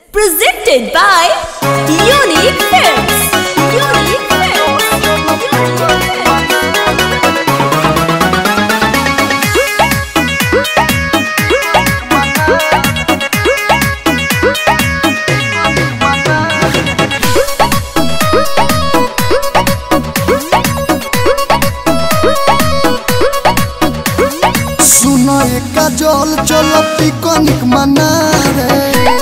Presented by Unique Films. Unique Films. सुनो एका जल चल पिकनिक मना रे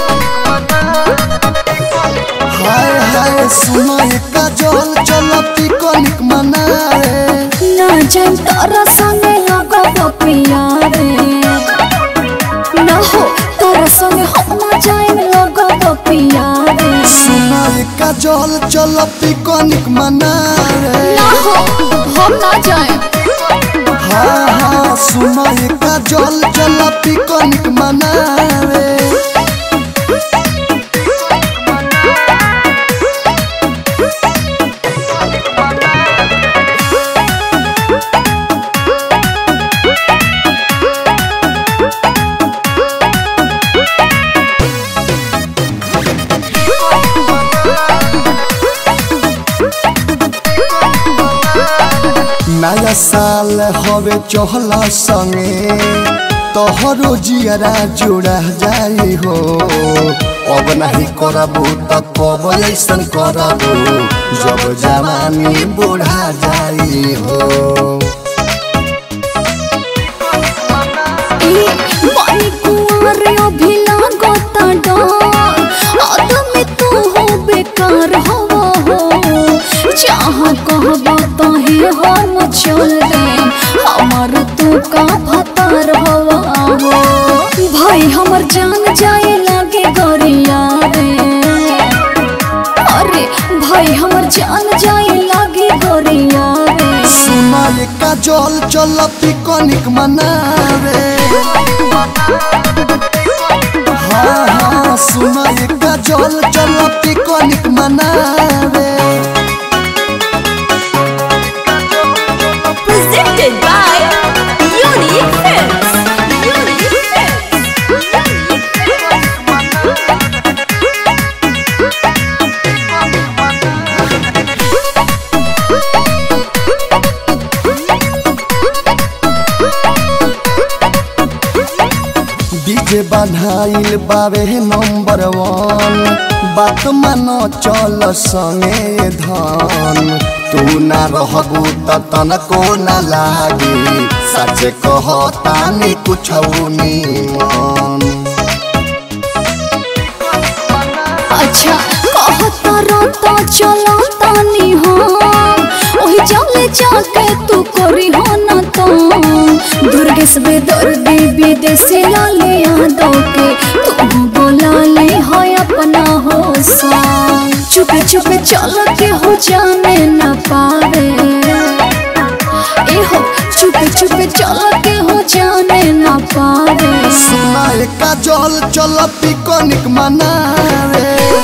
हाय हाय सुनो एका जल चल पिकनिक मना रे ना जान तारा संगे लगब पिया रे ना हो तारा संगे हम ना जान लगब पिया रे सुनो एका जल चल पिकनिक मना रे ना हो हम ना जाए हाँ हाँ सुनो एका जल चल पिकनिक मना रे नया साल हवे चहला संगे तोहरो जियरा जोड़ा जाई हो अब नहीं करबू त कब ऐसन करबू जब जवानी बूढ़ा जाई हो ई बाई कुंवर अभी लागत डर आदमी तू हो बेकार हवा हो जहाँ कहबा तही हम चल दे हमर तू का भतार हवा हो भाई हमर जान जाए लागे गरिया रे अरे भाई हमर जान जाए लागे गरिया रे सुना का जल चल पिकनिक मनावे हाँ हाँ सुना का जल चल पिकनिक मनावे Presented by Unique Films. Unique Films. Unique DJ बन्हाइल बावे नंबर वन बात मानो चल संगे धन तू ना रहबू त तनको ना लागी सच कहता नि कुछ निमन अच्छा कहता रहता चला तानी हो ओही जाले जाके तू करी हो ना तो दुर्गेश बेदर्दी विदेशी लाले यादव के तू बोला ले हो अपना हो संग चुपे चुपे चल के हो जाने न पावे ए हो चुपे चुपे चल के हो जाने न पावे सुनाए का जल चल पिकनिक मनावे